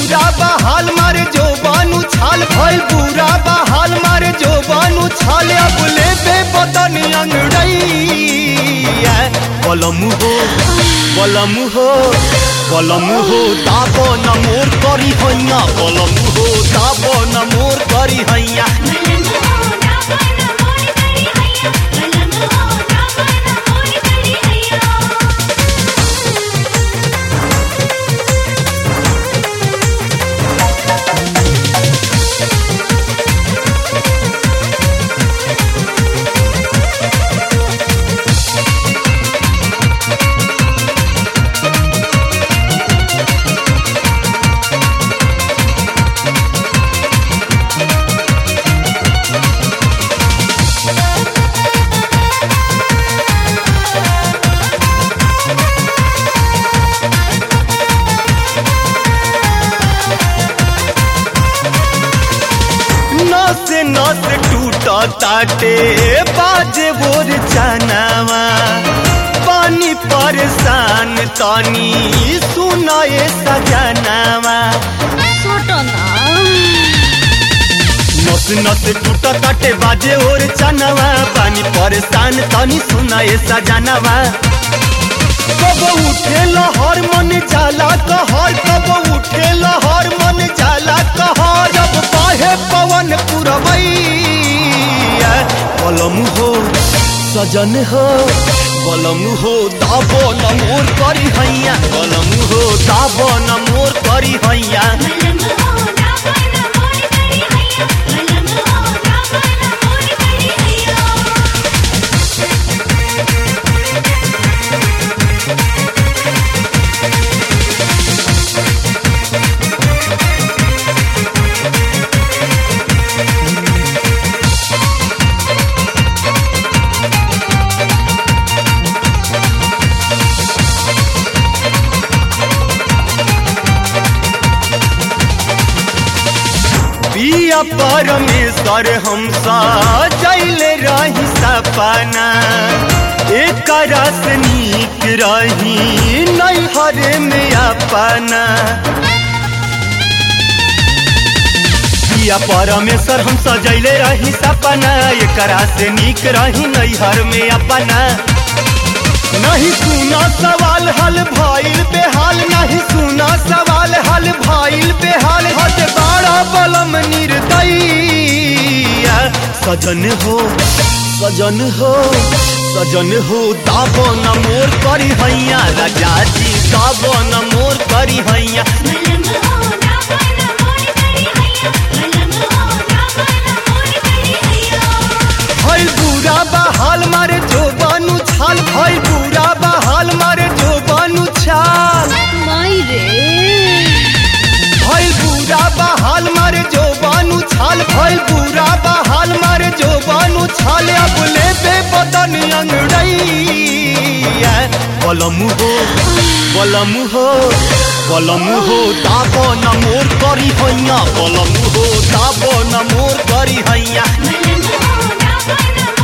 बुरा बहाल मारे जो बानू छाल भइल बुरा बहाल मारे जो बानू छाल अब ले बे बदन अंगड़ैया बलम हो बलम हो बलम हो दाब न मोर करी हैया बलम हो दाब न मोर करी हैया बलम हो दापन मोर करी हैया बलम हो दापन मोर करी हैया नस नस टूट ताटे बाजे बोर चनावा पानी परेशान तनी सुनाए सजनावा छोटो ना नस नस टूट ताटे बाजे और चनावा पानी परेशान तनी सुनाए सजनावा कब उठे लहर मन जाला कहर कब उठे लहर मन जाला कहर जब बाहे पवन पुरवैया बलम हो सजन हो बलम हो दाबो न मोर करी हैया बलम हो दाबो न मोर करी हैया बलम हो दापन मोर करी हैया बलम हो दापन मोर करी हैया पिया परमेश्वर हम सजैले रही सपना एक रस नीक रही नैहर में अपना पिया परमेश्वर हम सजैले रही सपना एक से नीक रही नैहर में अपना नहीं सुना सवाल हल भइल बेहाल नहीं सुना सवाल हल भइल बेहाल हद बाड़ा बलम निर्दयी सजन हो सजन हो सजन हो दाबो न मोर करी हैया राजा जी दाबो न मोर करी हैया बलम हो दापन मोर करी हैया बलम हो दापन मोर करी हैया भइल बुरा बहाल मारे जो बानू छाल भइल बुरा बहाल मारे जो बानू छाल माई रे भइल बुरा बहाल मारे जो बानू छाल भइल बुरा बहाल मारे जो बानू छाल अब ले बे बदन अंगड़ैया बलम हो बलम हो बलम हो दाबो न मोर करी हैया बलम हो दाबो न मोर करी हैया बलम हो दापन